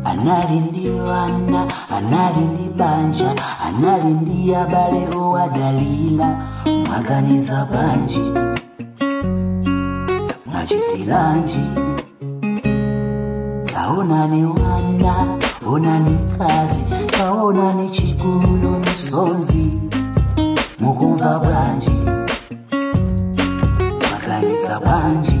anali ndi wana anali ndi banja anali ndi abale owadalila mwaganiza bwanji mwachitilanji taonani wana onani mkazi taonani chigulu misonzi mukumva bwanji mwaganiza bwanji